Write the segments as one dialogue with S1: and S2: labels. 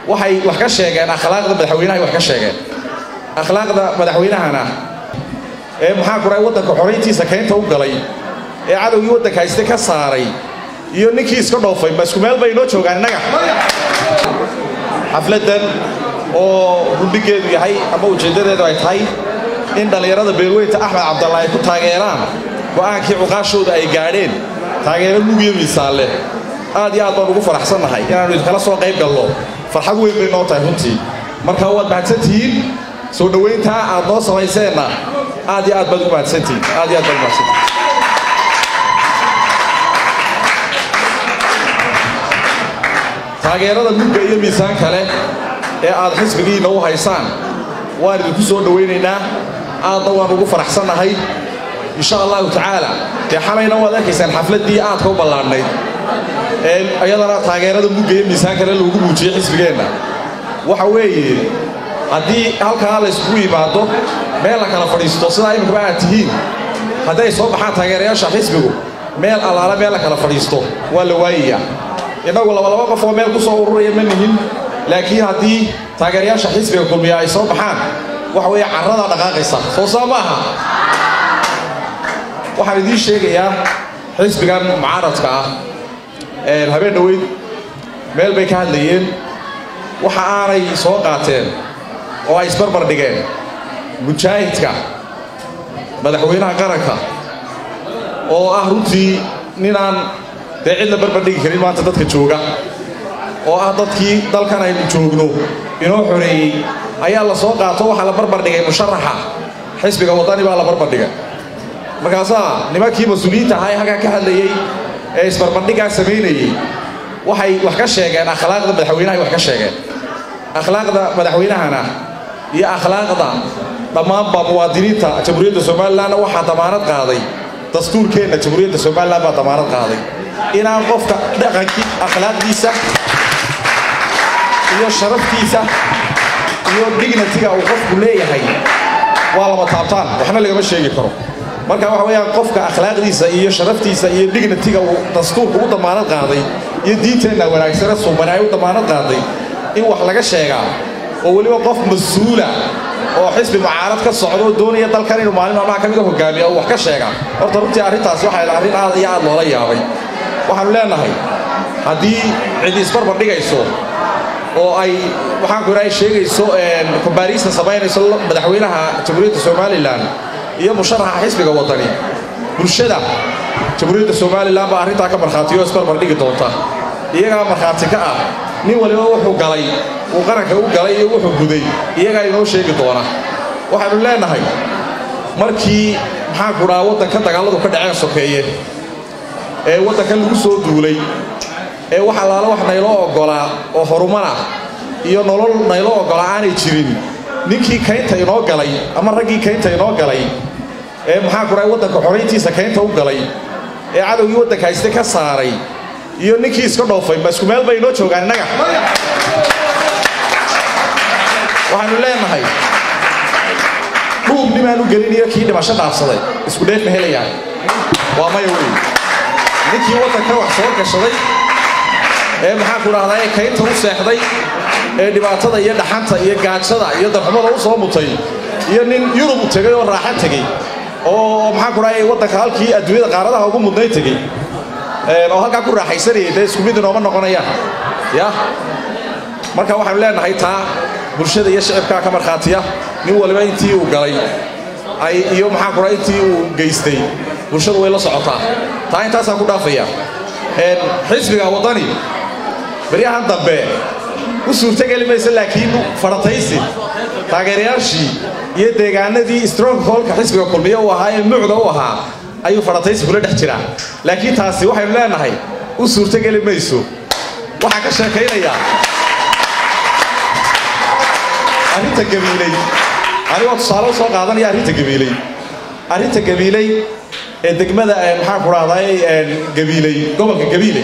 S1: waxay wax ka sheegeen akhlaaqda madaxweynahay wax ka sheegeen akhlaaqda madaxweynahana ee maxaa ku dhahay waddanka xorayntiisa kaynta u galay ee cadowgii waddanka hayste ka saaray iyo ninkii iska dhoofay ma isku meel bay inoo joogaan innaga xafladdan oo rudhigeedu yahay ama ujeeddadeedu ay tahay in dhallinyarada beelweynta axmed cabdalla ay ku taageeraan go'aankii cuqaashooda ay gaadheen taageero lugiyo miisaan leh aad iyo aad baan ugu faraxsannahay inaannu idinkala soo qayb galno farxad weyn bay noo tahay runtii marka waad mahadsantihiin soo dhowayntaa aad noo samayseenna aad iyo aad baad ugu mahadsantihiin aad iyo aad baad ugu mahadsantihiin taageerada mugga iyo miisaan kale ee aad xisbigiinna u haysaan waan idinku soo dhowaynaynaa aadna waan ugu faraxsannahay insha allahu tacaala dee xalayna waad arkaysaan xafladdii aadka u ballaadhnayd ee iyadana taageerada mugga iyo miisaan kale loogu muujiyey xisbigeenna waxa weeye haddii halkaa la yskugu yimaado meel la kala fadhiisto sidaa iminkaba aad tihiin hadday soo baxaan taageerayaasha xisbigu meel allaale meel la kala fadhiisto waa la waayayaa innagu labalaba qof oo meel ku soo ururaya ma nihin laakiin haddii taageerayaasha xisbiga kulmiya ay soo baxaan waxa weeye carradaa dhaqaaqaysa soo saa ma aha waxaan idiin sheegayaa xisbigan mucaaradka ah habeen dhoweyd meel bay ka hadlayeen waxa aanay soo qaateen oo ay isbarbar dhigeen mujaahidka madaxweynaha qaranka oo ah runtii ninaan dee cid la barbardhigi karin maanta dadka jooga oo ah dadkii dalkan aynu joogno inoo xoreeyey ayaa la soo qaato waxaa la barbardhigay musharaxa xisbiga waddani baa la barbardhigay markaasaa nimankii mas-uuliyiinta ahaa ee halkaa ka hadlayey ee isbarbardhiggaa samaynayey waxay wax ka sheegeen akhlaaqda madaxweynahay wax ka sheegeen akhlaaqda madaxweynahana iyo akhlaaqda dhammaanba muwaadiniinta jamhuuriyadda somalilanna waxaa damaanad qaaday dastuurkeenna jamhuuriyadda somalilan baa damaanad qaaday inaan qofka dhaqankii akhlaaqdiisa iyo sharaftiisa iyo dignatiga uu qofku leeyahay waa lama taabtaan waxna lagama sheegi karo marka waxa weeyaan qofka akhlaaqdiisa iyo sharaftiisa iyo dignatiga uu dastuurku u damaanad qaaday iyo diinteenna wanaagsane suuban ay u damaanad qaaday in wax laga sheegaa oo weliba qof mas-uula oo xisbi mucaarad ka socda oo doonaya dalkan inuu maalin maalmaha ka mid a hogaamiya oo wax ka sheega horta runtii arrintaasi waxay arrin aad iyo aad loola yaabay waxaanu leenahay haddii cidi isbarbar dhigayso oo ay waxaanku idhahay sheegayso kombaariista samaynayso madaxweynaha jamhuuriyadda somalilan iyo musharaxa xisbiga waddani bulshada jamhuuriyadda somalilan baa arrintaa ka markhaatiyo isbarbar dhigi doonta iyagaa markhaati ka ah nin waliba wuxuu galay uu qaranka u galay iyo wuxuu guday iyagaa inoo sheegi doona waxaynu leenahay markii maxaanku dhaha waddanka dagaalladu ka dhaceen sokeeye ee waddankan lagu soo duulay ee wax allaala wax nayloo oggolaa oo horumara iyo nolol nayloo oggolaa aanay jirin ninkii kaynta inoo galay ama raggii kaynta inoo galay ee maxaanku dhahay waddanka xorayntiisa kaynta u galay ee cadowgii waddanka hayste ka saaray iyo ninkii iska dhoofay ma isku meel bay inoo joogaan innaga waxaanu leenahay dhuub nimaan u gelin iyo kii dhimasho dhaafsaday isku dheef ma helayaan waa maya wey ninkii waddanka wax soo gashaday ee maxaanku dhahdaa ee kaynta u seexday ee dhibaatada iyo dhaxanta iyo gaajada iyo darxumada u soo mutay iyo nin yurub tegay oo raaxa tegey oo maxaanku dhahay waddanka halkii adduunyada qaaradaha ugu mudnay tegey oo halkaa ku raaxaysanayay dee isku mid inooma noqonayaan ya marka waxaanu leenahay taa bulshada iyo shicibkaa ka markhaatiya nin waliba intii uu galay ay iyo maxaanku dhahay intii uu geystay bulshadu way la socotaa taa intaasaan ku dhaafaya xisbiga waddani beryahan dambe u suurtogeli maysa laakiin farataysi taageerayaashii iyo deegaanadii strongholka xisbiga kulmiye u ahaa ee mucda u ahaa ayuu farataysi kula dhex jiraa laakiin taasi waxaynu leenahay u suurtogeli mayso waxaa ka sheekaynayaa arrinta gabiiley anigoo tusaale u soo qaadanaya arrinta gabiiley arrinta gabiiley ee degmada maxaanku dhahday gabiiley gobolka gabiiley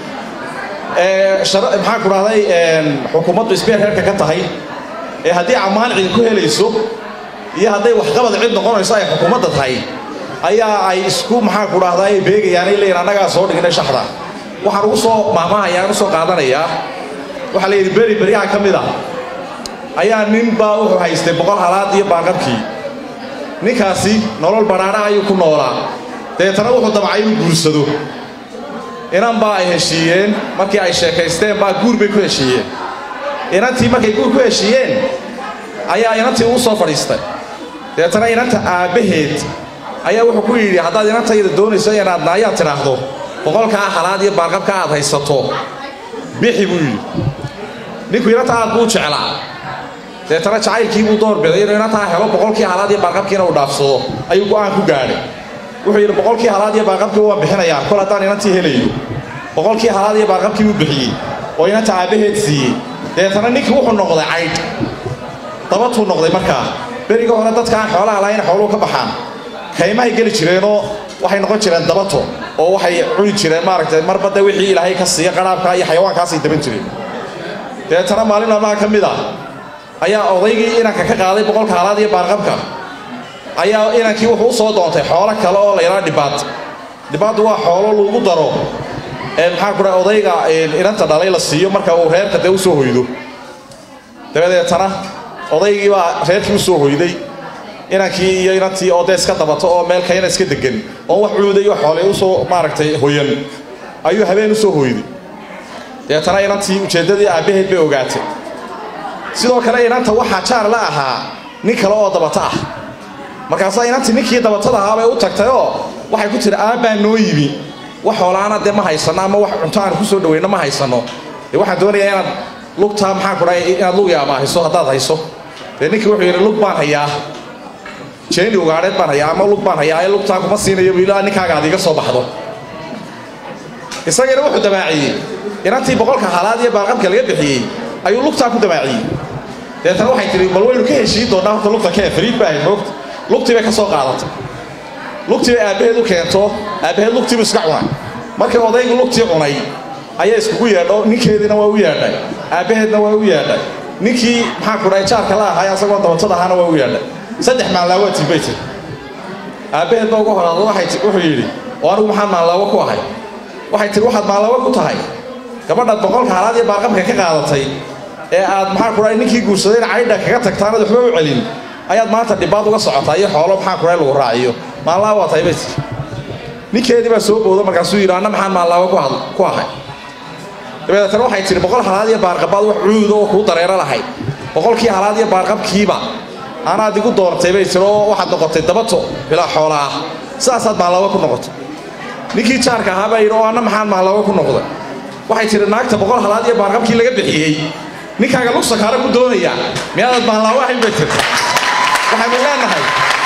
S1: maxaanku dhahday xukuumaddu isbeer reerka ka tahay ee haddii ammaan cid ku helayso iyo hadday waxqabad cid noqonayso ay xukuumadda tahay ayaa ay isku maxaanku dhahday beegayaan ay leeyihin annagaa soo dhignay shaxda waxaan ugu soo maahmaahayaan u soo qaadanayaa waxaa la yidhi beri beryaha ka mid ah ayaa nin baa wuxuu haystay boqol halaad iyo baaqabkii ninkaasi nolol badhaadha ayuu ku noolaa deetana wuxuu damcay inuu guursado inan baa ay heshiiyeen markii ay sheekaysteen baa guur bay ku heshiiyeen inantii markay guur ku heshiiyeen ayaa inantii uu soo fadhiistay deetana inanta aabbaheed ayaa wuxuu ku yidhi haddaad inantayda doonayso inaad naayaad tidhaahdo boqolkaa halaad iyo baarqabka aad haysato bixi buu yidhi ninku inanta aad buu jeclaa deetana jacaylkii buu doorbiday inuu inantaa helo boqolkii halaad iyo baarqabkiina uu dhaafsado ayuu go'aan ku gaadhay wuxuu yidhi boqolkii halaad iyo baarqabkii waan bixinayaa kol haddaan inantii helayo boqolkii halaad iyo baarqabkii buu bixiyey oo inanta aabbaheed siiyey deetana ninkii wuxuu noqday caydh dabatuu noqday markaa beriga hore dadka aan xoolaha lahayn xooluhu ka baxaan kaymahay geli jireenoo waxay noqon jireen dabato oo waxay cuni jireen maaragtay marbadda wixii ilaahay ka siiya qaraabka iyo xayawaankaasay daban jireen deetana maalin maalmaha ka mid ah ayaa odaygii inanka ka qaaday boqolka halaad iyo baarqabka ayaa inankii wuxuu u soo doontay xoolo kale oo la yidhaha dhibaad dhibaaddu waa xoolo lagu daro ee maxaa ku dhaha odayga inanta dhalay la siiyo marka uu reerka dee u soo hoydo dabadeetana odaygii baa reerkii u soo hoyday inankii iyo inantii oo dee iska dabato oo meel kayna iska degan oo wax cuuday iyo xoolay usoo maaragtay hoyan ayuu habeen u soo hoyday deetana inantii ujeeddadii aabbaheed bay ogaatay sidoo kale inanta waxaa jaar la ahaa nin kale oo dabato ah markaasaa inantii ninkii dabatada ahaa bay u tagtay oo waxay ku tiri aabbaa noo yimi wax xoolaana dee ma haysano ama wax cunto aan ku soo dhaweyno ma haysano dee waxaan doonayaa inaad lugtaa maxaan ku dhahay inaad lug yaabaahiso haddaad hayso dee ninkii wuxuu yidhi lug baan hayaa jeeni ugaadheed baan hayaa ama lug baan hayaa ee lugtaa kuma siinayo buu ilaa ninkaaga aad iga soo baxdo isagiina wuxuu damaaciyey inantii boqolka halaad iyo baarqabka laga bixiyey ayuu lugtaa ku damaaciyey deetana waxay tihi bal waynu ka heshiin doonnaa horta lugta kee fariid baa ahayd moogta lugtii bay ka soo qaadatay lugtii bay aabbaheed u keento aabbaheed lugtiibu iska cunay markii odaygu lugtii cunay ayaa iskugu yeedho ninkeediina waa u yeedhay aabbaheedna waa u yeedhay ninkii maxaa ku dhahay jaarka la ahaa asagoo dabatada ahaana waa u yeedhay saddex maallaawatii bay tiri aabbaheed baa uga horaada wuxuu yidhi oo anigu maxaan maallaawo ku ahay waxay tihi waxaad maallaawo ku tahay gabadhaad boqolka halaad iyo baarqabka ka qaadatay ee aad maxaa ku dhahay ninkii guursadayna caydha kaga tagtaanad waxba u celin ayaad maanta dhibaad uga socotaa iyo xoolo maxaa ku dhahay lagu raaciyo maallaawo waa tahay bay tiri ninkeedii baa soo boodo markaasuu yidhi anna maxaan maallaawo ku ahay dabeetana waxay tihi boqol halaad iyo baarqabaad wax cuuda oo kuu dareero lahayd boqolkii halaad iyo baarqabkiiba anaad igu doortay bay tiri oo waxaad noqotay dabato bilaa xoola ah sidaasaad maallaawo ku noqotay ninkii jaarka ahaa baa yidhi oo anna maxaan maallaawo ku noqday waxay tihi naagta boqol halaad iyo baarqabkii laga bixiyey ninkaaga lug sakaare ku doonayaa miyaadaad maallaawo ahayn bay tiri waxaynu leenahay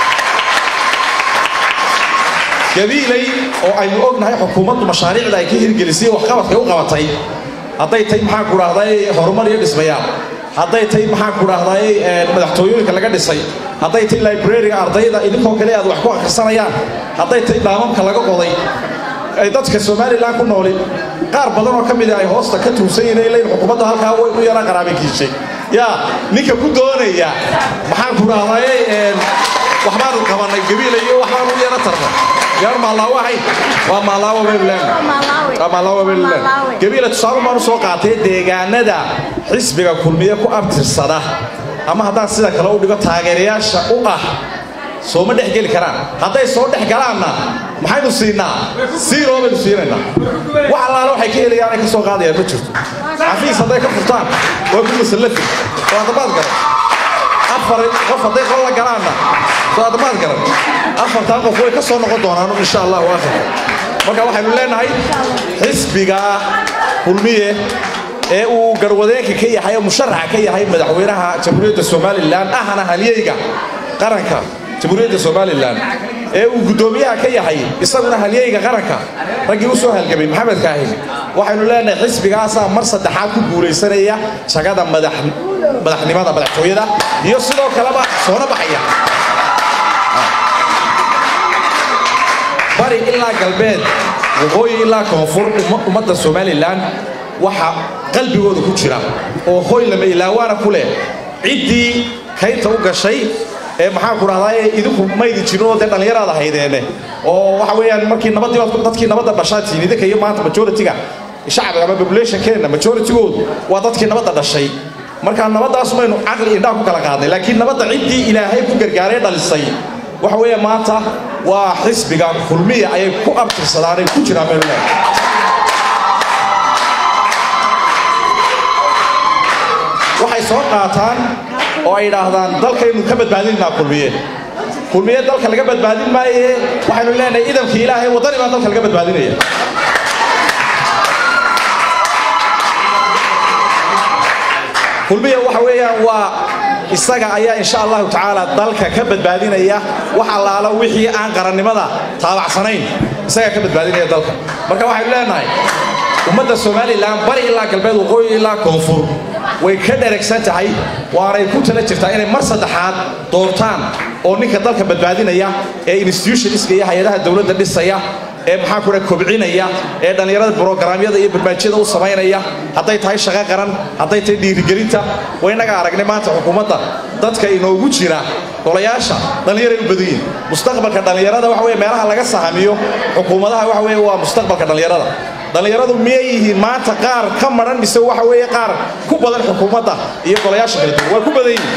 S1: gabiilay oo aynu ognahay xukuumaddu mashaariicda ay ka hirgelisay waxqabadkay u qabatay hadday tahay maxaan ku dhahday horumar iyo dhismayaal hadday tahay maxaan ku dhahday madaxtooyooyinka laga dhisay hadday tahay librariga ardayda idinkoo kale aad wax ku akhrisanayaan hadday tahay dhaamamka laga qoday ay dadka somalilan ku nooli qaar badan oo ka mid ay hoosta ka tuusan yihiin ilayn xukuumadda halkaa way u yara qaraabakiishay yaa ninka ku doonaya maxaan ku dhahday waxbaanu qabanay gabiila iyo waxbaanu u yara tarnay yar maalaawo ahayn waa maalaawo baynuleen waa maalaawo baynuleen gabiila tusaale baanu soo qaatay deegaanada xisbiga kulmiye ku abtirsada ama haddaan sida kale u dhigo taageerayaasha u ah sooma dhex geli karaan hadday soo dhex galaanna maxaynu siinaa siiroo baynu siinaynaa wax allaale waxay ka helayaan ay ka soo qaadayaan ma jirto xafiis hadday ka furtaan waa ku masallafi waa dabaad garan afar qof hadday qol la galaanna waa dabaad garan afartaa qof way ka soo noqon doonaan insha allah waakhirka marka waxaynu leenahay xisbiga kulmiye ee uu garwadeenka ka yahay oo musharaxa ka yahay madaxweynaha jamhuuriyadda somalilan ahna halyeyga qaranka jamhuuriyadda somalilan ee uu guddoomiyaha ka yahay isaguna halyeyga qaranka raggii u soo halgamay maxamed kaahin waxaynu leenahay xisbigaasaa mar saddexaad ku guulaysanaya jagada madaxnimada madaxtooyada iyo sidoo kaleba soona baxaya bari ilaa galbeed waqooyi ilaa koonfur ummadda somalilan waxa qalbigooda ku jira oo hoy lama ilaawaana ku leh ciddii kaynta u gashay ee maxaan ku dhahdaa idinku maydi jirin oo dee dhallinyaraada haydeene oo waxa weeyaan markii nabadii dadkii nabadda dhashaa tihin idinka iyo maanta majority-ga shacbiga ama populationkeenna majoritygoodu waa dadkii nabadda dhashay markaa nabaddaas maynu caqli indhaa ku kala qaadnay laakiin nabadda ciddii ilaahay ku gargaaray dhalisay waxa weeye maanta waa xisbiga kulmiya ayay ku abtirsadaan ay ku jiraan maynu leedahay waxay soo qaataan oo ay idhaahdaan dalkaynu ka badbaadinaynaa kulmiye kulmiye dalka laga badbaadin maaye waxaynu leenahay idamkii ilaahay waddani baa dalka laga badbaadinaya kulmiya waxa weeyaan waa isaga ayaa insha allahu tacaala dalka ka badbaadinaya wax allaala wixii aan qarannimada taabacsanayn isagaa ka badbaadinaya dalka marka waxaynu leenahay ummadda somalilan bari ilaa galbeed waqooyi ilaa koonfur way ka dheragsan tahay waanay ku tala jirtaa inay mar saddexaad doortaan oo ninka dalka badbaadinaya ee institutionska iyo hay-adaha dowladda dhisaya ee maxaa kudha kobcinaya ee dhallinyarada brograamyada iyo barnaamijyada u samaynaya hadday tahay shaqo qaran hadday tahay dhiirigelinta waynaga aragnay maanta xukuumadda dadka inoogu jira golayaasha dhallinyaray u badan yihin mustaqbalka dhallinyarada waxa weye meelaha laga sahamiyo xukuumadaha waxa weye waa mustaqbalka dhallinyarada dhallinyaradu miyay yihiin maanta qaar ka maran mise waxa weeye qaar ku badan xukuumadda iyo golayaasha kala duwan waa ku badan yihiin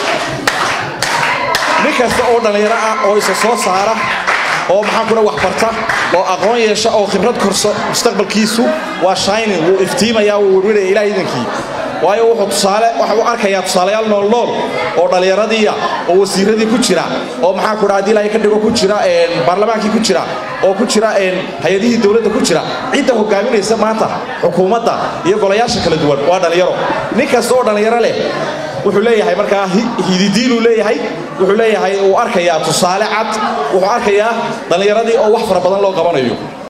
S1: nin kasta oo dhallinyaro ah oo isa soo saara oo maxaa kula wax barta oo aqoon yeesha oo khibrad korso mustaqbalkiisu waa shining wuu iftiimaya wuu werweraya ilaah idankii waayo wuxuu tusaale waxa uu arkayaa tusaalayaal noolnool oo dhallinyaradiiya oo wasiiradii ku jira oo maxaa ku dhaha ilaahay ka dhigo ku jira baarlamaankii ku jira oo ku jira hay-adihii dowladda ku jira cidda hogaaminaysa maanta xukuumadda iyo golayaasha kala duwan waa dhallinyaro nin kasta oo dhallinyaro leh wuxuu leeyahay markaa hididiiluu leeyahay wuxuu leeyahay uu arkayaa tusaale cad wuxuu arkayaa dhallinyaradii oo wax fara badan loo qabanayo